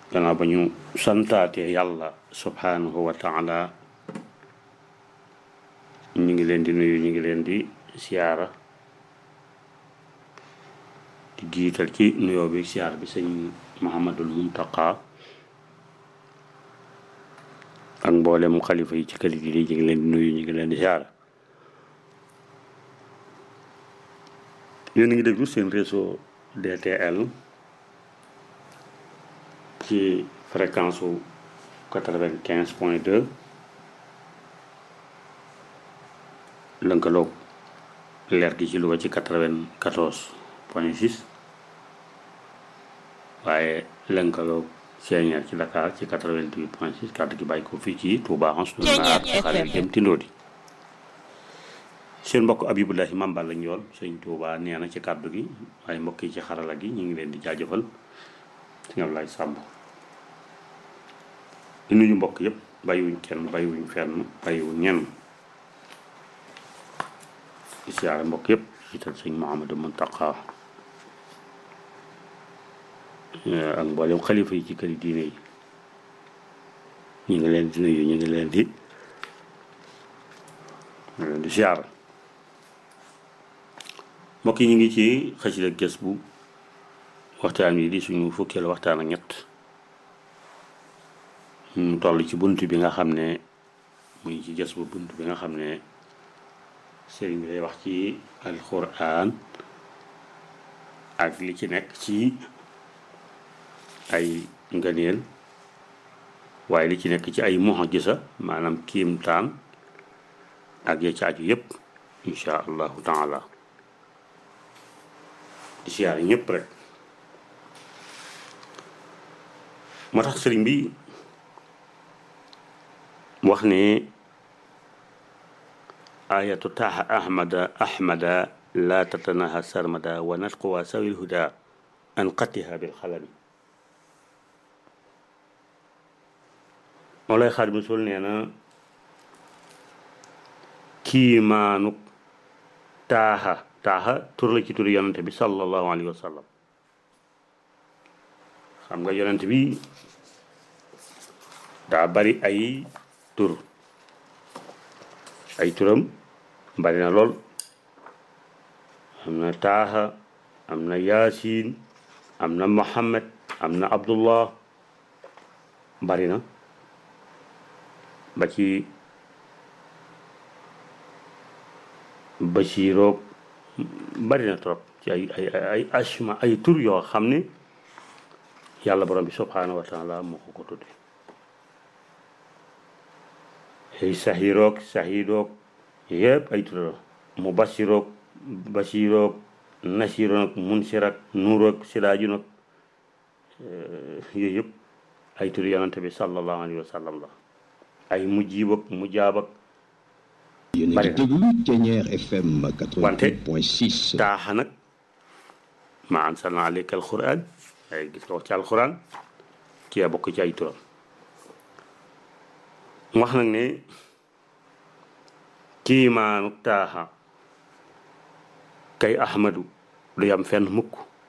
gannaaw ba ñu santaatee yàlla subhanahu wa taala ñu ngi leen di nuyu ñu ngi leen di siyaara di jiital ci nuyoo bi siyaara bi sëñ Muhammadul Muntaqa ak mboolem xalifa yi ci kër gi ñu ngi leen di nuyu ñu ngi leen di siyaara yéen a ngi déglu seen réseau DTL ci fréquence su quatre-vingt-quinze point deux lënkaloog leer gi ci Louga ci quatre-vingt-quatorze point six waaye lënkaloog Sénière ci Dakar ci quatre-vingt-huit point six kàddu gi bàyyi ko fii ci Touba Anse Lunaar xale jëm Tindóodi seen mbokk Abibulahi Mambal lañ yoon sëñ Touba nee na ci kàddu gi waaye mbokk yi ci xarala gi ñu ngi leen di jaajëfal sëñ Ablaye Sàmb di nuyu mbokk yëpp bàyyiwuñ kenn bàyyiwuñ fenn bàyyiwuñ ñenn di siyaare mbokk yëpp jiital sëñ Mouhamadou Mountakha ak mboolem xalifa yi ci këri diine yi ñu ngi leen di nuyu ñu ngi leen di ñu ngi leen di siyaare mbokk yi ñu ngi ci xasida gës bu waxtaan wi di suñu fukkeelu waxtaan ak ñett ñu toll ci bunt bi nga xam ne muy ci gës bu bunt bi nga xam ne sëriñ bi day wax ci alxuraan ak li ci nekk ci ay ngëneel waaye li ci nekk ci ay mu'jiza maanaam kiimtaan ak ya ci aju yépp insha allahu taala di siyaare ñëpp rek moo tax sëriñ bi wax ne ayatu taaha ahmada ahmada la tatanaha sarmada wa natquwa sawil huda an qatiha bil xalami moo lay xaar bi sul nee na kiimaanuk taaha taaxa tur la ci tur yonent bi sallallahu alayhi wa sallam xam nga yonent bi daa bari ay tur ay turam bari na lool am na taaxa am na yaasin am na muhammad am na abdullah bari na ba ci basiroog bari na trop ci ay ay ay asma ay tur yoo xam ne yàlla borom bi subhanahu wa taala moo ko ko tudde ay sahiroog sahidoog yëpp ay tur la mu basiroog basiroog nasiroog munsirak nuuroog sidaaju nag yooyu yëpp ay tur yonante bi sallallahu alayhi wa sallam la ay mujjiibak mujaabak yéen a ngi déglu Thiéniere FM wante 88.6 taaxa nag ma ansalna alayka alquran ay gis nga wax ci alquran ci a bokk ci ay turam wax nag ne kiimaanu taaxa kay ahmadu du yam fenn mukk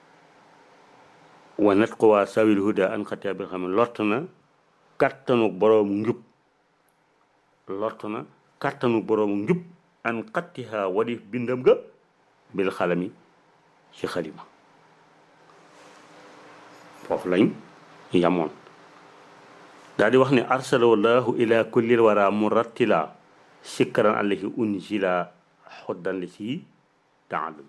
wa nat ko waa sawil huda an xatia bi xam ne lott na kattanu boroomu njub lott na kattanu boroomu njub an xattiha wadif bindam ga bil xalami ci xalima foofu lañ yamoon daal di wax ne arsala wallahu ila kullil wara murattila sikkaran alayhi unzila xoddan li si taalum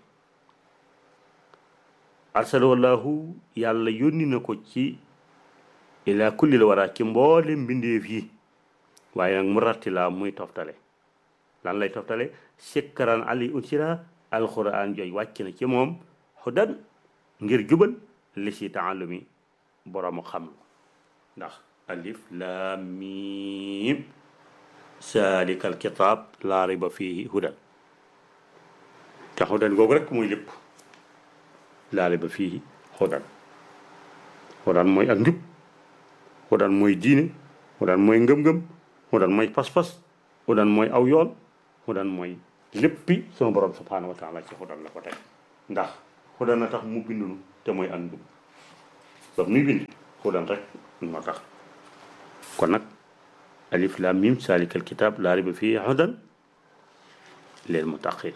arsala wallahu yàlla yónni na ko ci ila kullil wara ci mboole mbindeef yi waaye nag murattila muy toftale lan lay toftale sikkaran alayhi unzila alquran jooy wàcc na ci moom xuddan ngir jubal li si taalumi boroomu xam ndax alif laam miim saalikal kitaab laa rayba fiihi hudan te hudan googu rek mooy lépp laa rayba fiihi hudan hudan mooy ak njub hudan mooy diine hudan mooy ngëm-ngëm hudan mooy pas-pas hudan mooy aw yoon hudan mooy léppi sama borom subhaanahu wa taala ci hudan la ko teg ndax hudan na tax mu bindunu te mooy ak njub ba muy bind hudan rek moo tax kon nag alif lam mim salikal kitab laa riba fii hudan lil muttaqin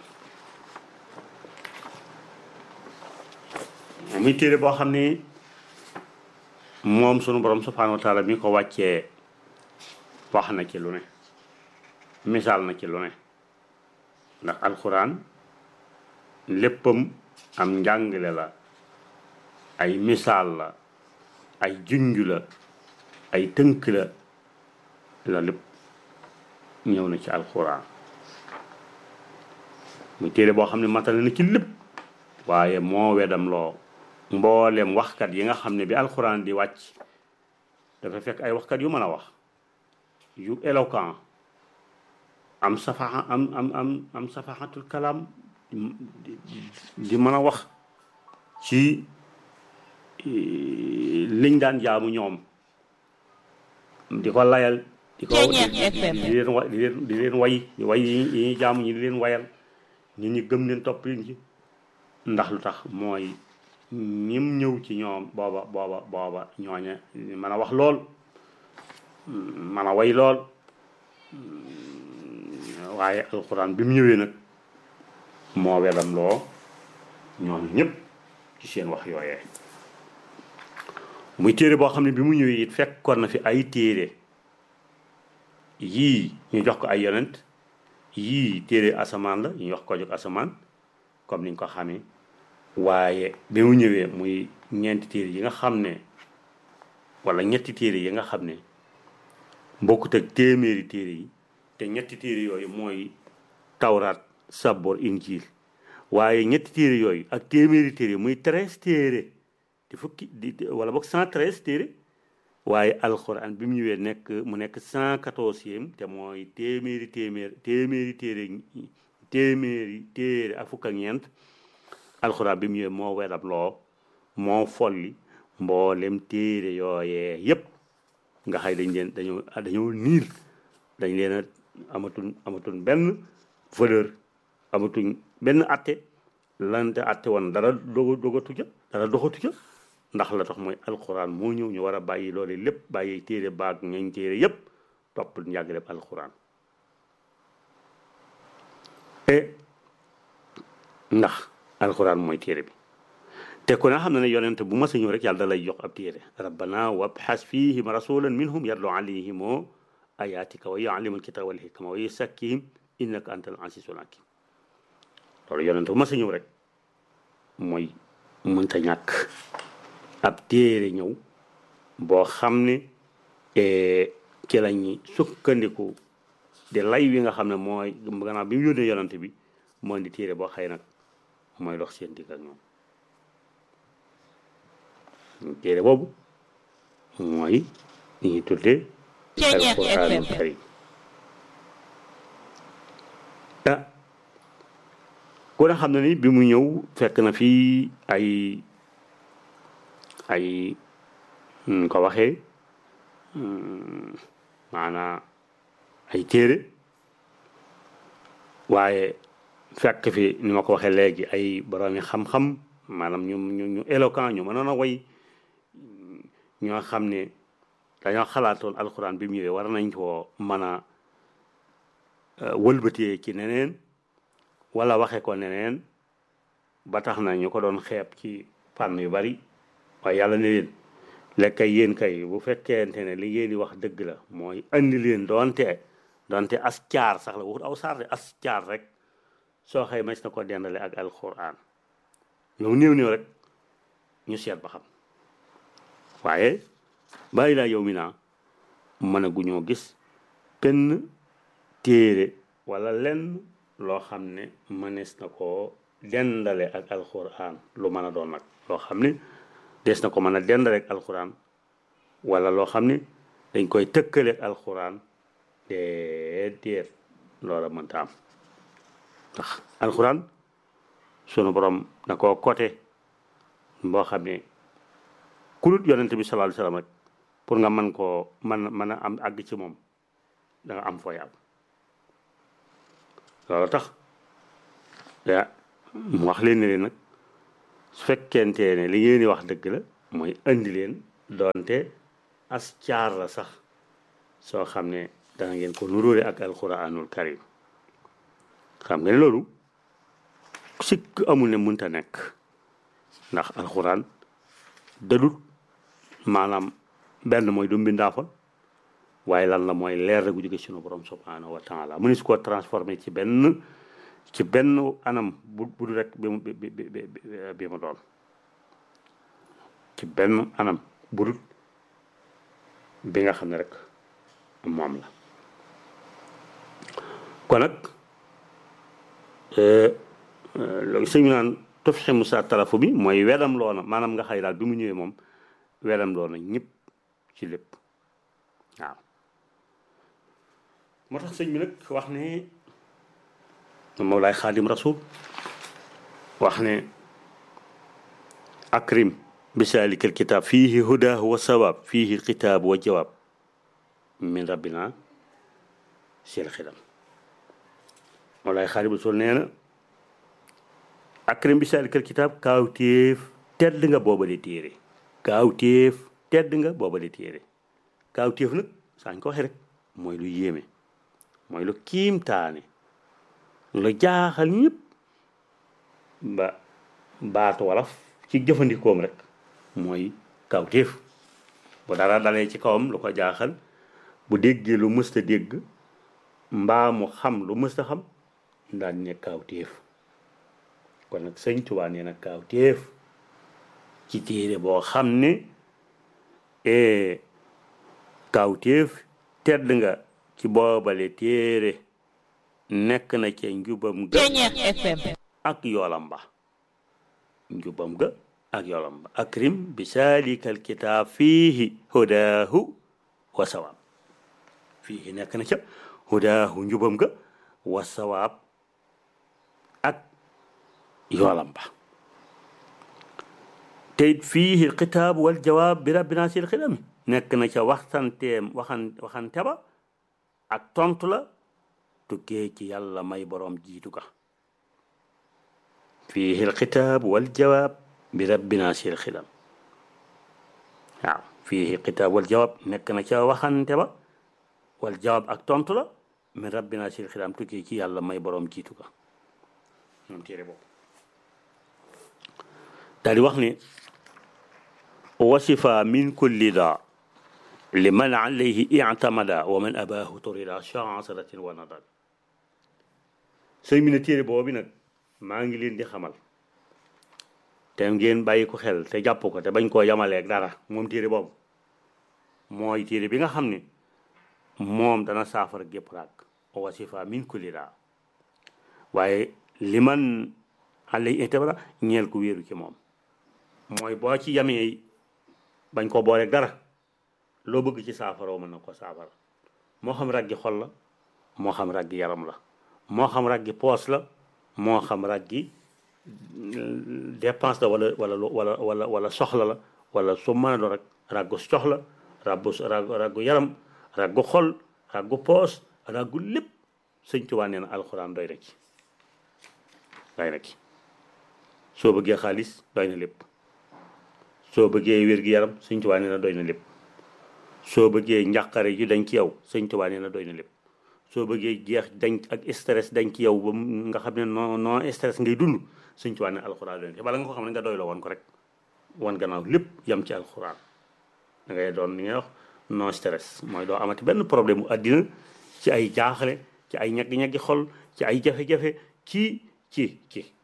muy téere boo xam ne moom sunu borom subhanahu wa taala mi ko wàccee wax na ci lu ne misaal na ci lu ne ndax alxuraan léppam am njàngale la ay misaal la ay junj la ay tënk la la lépp ñëw na ci alxuraan muy téere boo xam ne matale na ci lépp waaye moo wedam loo mboolem waxkat yi nga xam ne bi alxuraan di wàcc dafa fekk ay waxkat yu mën a wax yu éloquent am safaxa am am am am safaxatul kalaam di mën a wax ci liñ daan jaamu ñoom di ko layal di ko di leen wa di leen di leen way di way yi ñuy jaamu ñi di leen wayal nit ñi gëm leen topp leen ci ndax lu tax mooy ñim ñëw ci ñoom booba booba booba ñooña mën a wax lool mën a way lool waaye alxuraan bi mu ñëwee nag moo wedam loo ñoom ñëpp ci seen wax yooyee muy téere boo xam ne bi mu ñëwee it fekkoon na fi ay téere yii ñu jox ko ay yonent yii téere asamaan la ñu jox ko jóg asamaan comme niñ ko xamee waaye bi mu ñëwee muy ñeenti téere yi nga xam ne wala ñetti téere yi nga xam ne bokkut ak téeméeri téere yi te ñetti téere yooyu mooy tawraat sabor injil waaye ñetti téere yooyu ak téeméeri téere muy treize téere di fukki di wala boog cent treize téere waaye alxuraan bi mu ñëwee nekk mu nekk cent quatorzième te mooy téeméeri téeméer téeméeri téere téeméeri téere ak fukk ak ñeent alxuraan bi mu ñëwee moo wedam loo moo folli mboolem téere yooyee yépp nga xay dañ leen dañoo dañoo niil dañ leen a amatuñ amatuñ benn valeur amatuñ benn atte lante atte woon dara doga dogatu ca dara doxatu ca ndax la tax mooy alxuraan moo ñëw ñu war a bàyyi loolu lépp bàyyi téere baag ñañ téere yépp topp njàngaleem alxuraan e ndax alxuraan mooy téere bi te ku ne xam na ne yonent bu mas a ñëw rek yàlla da lay jox ab téere rabbana wabxas fihim rasulan minhum yatlu alayhim ayatika wa yuallimu alkitaba wal hikma wa yusakkihim innaka antal azizul hakim loolu yonent bu mas a ñëw rek mooy mënta ñàkk ab téere ñëw boo xam ne ci lañu sukkandiku di lay wi nga xam ne mooy gannaaw bi mu yónnee yonent bi moo di téere boo xëy nag mooy dox seen digg ak ñoom téere boobu mooy li ñuy tuddee alquranul karim ah ku ne xam ne ni bi mu ñëw fekk na fii ay ay ko waxee maanaa ay téere waaye fekk fi ni ma ko waxee léegi ay boroomi xam-xam maanaam ñu ñu ñu éloquent ñu mënoon a way ñoo xam ne dañoo xalaatoon alxuraan bi mu ñëwee war nañ koo mën a wëlbatee ci neneen wala waxe ko neneen ba tax na ñu ko doon xeeb ci fànn yu bari waaye yàlla ne leen lekkay yéen kay bu fekkente ne li ngeen di wax dëgg la mooy andi leen doonte doonte as caar sax la waxut aw saar de as caar rek soo xëy mas na ko dendale ak alxuraan ñoom néew néew rek ñu seet ba xam waaye bàyyi laa yow mi naa mën a guñoo gis benn téere wala lenn loo xam ne mënees na koo dendale ak alxuraan lu mën a doon nag loo xam ne des na ko mën a dendale ak alxuraan wala loo xam ne dañ koy tëkkale ak alxuraan déedéet loola mënta am ndax alxuraan sunu borom na koo côté boo xam ne kulut yonente bi sallallahu alayhi wasallam rek pour nga mën koo mën mën a am àgg ci moom da nga am fooy am loolu tax ya mu wax leen ne leen nag su fekkente ne li ngeen di wax dëgg la mooy indi leen doonte as caar la sax soo xam ne dana ngeen ko nuróore ak alquranul karim xam nga ne loolu sikk amul ne mënta nekk ndax alquran dadut maanaam benn mooy du mbindaafa waaye lan la mooy leer rek gu jóge sunu borom subhanahu wa taala mu ni su ko transformé ci benn ci benn anam bu bu du rek bi mu bi bi bi mu doon ci benn anam bu dul bi nga xam ne rek moom la kon nag loolu sëñ bi naan tof xemu sa tarafu bi mooy wedam loona maanaam nga xëy daal bi mu ñëwee moom wedam loona ñëpp ci lépp waaw moo tax sëñ bi nag wax ne Mawlaay Xaadim Rasul wax ne akrim bisaalika alkitab fiihi hudaahu wa sawaab fiihi alkitaabu wa jawaab min rabbina seel xidam Mawlaay Xaadim Rasul nee na akrim bisaalika alkitab kaawteef tedd nga booba di téere kaawteef tedd nga booba di téere kaawteef nag saañ ko waxee rek mooy lu yéeme mooy lu kiimtaane lu jaaxal ñëpp ba baatu wolof ci jëfandikoom rek mooy kawtéef bu dara dalee ci kawam lu ko jaaxal bu déggee lu mësta dégg mbaa mu xam lu mësta xam daal ne kawtéef kon nag sëñ Tuubaa nee na kawtéef ci téere boo xam ne kawtéef tedd nga ci boobale téere nekk na ca njubam ga ak yoolam ba njubam ga ak yoolam ba akrim bi saalika alkitaab fiihi hudaahu wa sawaab fiihi nekk na ca hudaahu njubam ga wa sawaab ak yoolam ba teyit fiihi alkitaab wal jawaab bi rabbina sil xidami nekk na ca waxtanteem waxan waxante ba ak tontu la tukkee ci yàlla may boroom jiitu ka fiihi alxitaab wal jawaab bi rabbina sil xidam waaw fiihi alxitaab wal jawaab nekk na ca waxante ba wal jawaab ak tontu la min rabbina sil xidam tukkee ci yàlla may boroom jiitu ka moom téere boobu daal di wax ne wasifa min kulli daa liman alayhi ictamada wa man abaahu turida chansaratin wa nadal sëñ bi ne téere boobu nag maa ngi leen di xamal te ngeen bàyyi ko xel te jàpp ko te bañ koo yamaleeg dara moom téere boobu mooy téere bi nga xam ne moom dana saafara gépp raak wasifa min kulli daa waaye liman alayhi ictamada ñeel ku wéeru ci moom mooy boo ci yamee bañ koo booleeg dara loo bëgg ci saafara mën na ko saafara moo xam raggi xol la moo xam raggi yaram la moo xam raggi poos la moo xam raggi dépense la wala wala wala wala wala soxla la wala su mën a doon rek raggu soxla raggu raggu yaram raggu xol raggu poos raggu lépp sëñ Tuubaa nee na alxuraan doy na ci doy na ci soo bëggee xaalis doy na lépp soo bëggee wér-gi-yaram sëñ Tuubaa nee na doy na lépp soo bëggee njàqare ji dañ ci yow sëñ Tuubaa nee na doy na lépp soo bëggee jeex dañ ak stress dañ ci yow ba nga xam ne non non stress ngay dund sëñ Tuubaa ne alxuraan doy na bala nga ko xam ne nga doy la woon ko rek wan gannaaw lépp yam ci alxuraan da ngay doon li ngay wax non stress mooy doo amati benn problème mu àddina ci ay jaaxle ci ay ñaggi-ñaggi xol ci ay jafe-jafe ci ci ci